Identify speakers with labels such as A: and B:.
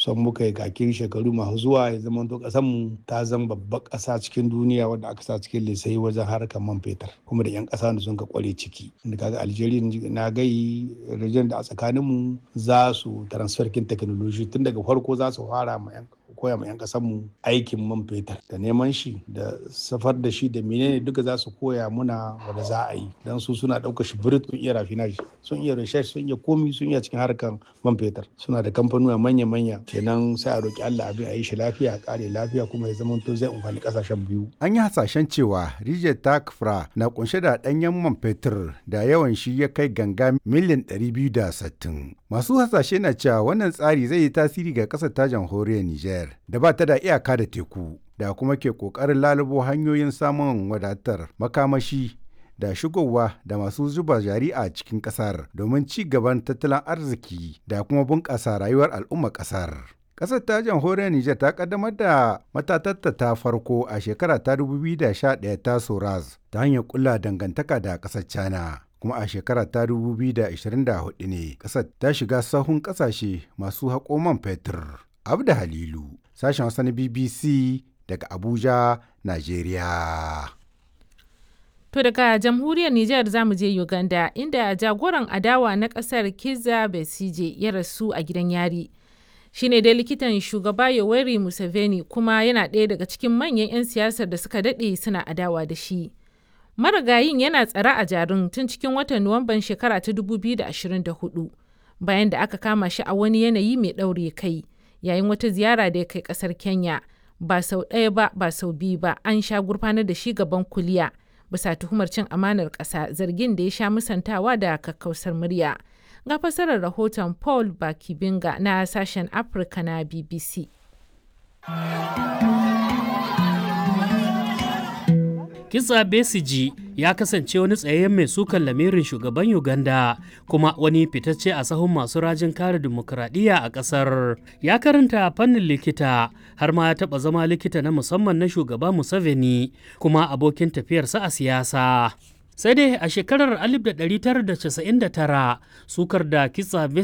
A: son muka yi kakin shekaru masu zuwa ya zama to ƙasar mu ta zama babbar ƙasa cikin duniya wadda aka sa cikin lisai wajen harkar man fetur kuma da 'yan ƙasa da sun ka kware ciki inda kaga Algeria na gai region da a tsakanin mu za su transfer kin technology tun daga farko za su fara ma 'yan koya ma 'yan mu aikin man fetur da neman shi da safar da shi da menene duka za su koya muna wanda za a yi don su suna ɗaukar shi birit sun iya rafinage sun iya research sun iya komi sun iya cikin harkar man fetur suna da kamfanuwa manya-manya kenan sai a roki Allah abin a yi shi lafiya a kare lafiya kuma ya zama to zai amfani kasashen biyu.
B: An yi hasashen cewa Rijiyar Takfra na kunshe da ɗanyen man fetur da yawan shi ya kai ganga miliyan 260. Masu hasashe na cewa wannan tsari zai yi tasiri ga ƙasar ta jamhuriyar Nijar da ba ta da iyaka da teku da kuma ke ƙoƙarin lalubo hanyoyin samun wadatar makamashi da shigowa da masu zuba jari a cikin ƙasar domin ci gaban tattalin arziki da kuma bunƙasa rayuwar al'ummar ƙasar. Ƙasar ta jamhuriyar Nijar ta kaddamar da matatatta ta farko a shekara ta 2011 ta Soraz ta hanyar kulla dangantaka da ƙasar China. kuma a shekara ta 2024 ne ƙasar ta shiga sahun ƙasashe masu haƙo man fetur. Abda Halilu, sashen Hausa na BBC daga Abuja, Najeriya.
C: To daga jamhuriyar Nijar za mu je Uganda inda jagoran adawa na ƙasar Kizza Besigye ya rasu a gidan yari. Shi ne dai likitan shugaba Yoweri Museveni kuma yana ɗaya daga cikin manyan 'yan siyasar da suka daɗe suna adawa da shi. marigayin yana tsare a jarin tun cikin watan nuwamban shekara ta 2024 bayan da aka kama shi a wani yanayi mai ɗaure kai yayin wata ziyara da ya kai ƙasar kenya ba sau ɗaya ba ba sau biyu ba an sha gurfanar da shi gaban kuliya bisa tuhumar cin amanar ƙasa zargin da ya sha musantawa da kakkausar murya ga fasarar rahoton paul bakibinga na sashen afirka na bbc
D: Kisa Besiji ya kasance wani tsayayyen mai sukan lamirin shugaban Uganda kuma wani fitacce a sahun masu rajin kare dimokuraɗiyya a ƙasar. Ya karanta fannin likita har ma ya taɓa zama likita na musamman na shugaba Museveni kuma abokin tafiyarsa a siyasa. sai dai a shekarar 1999 sukar da kitsa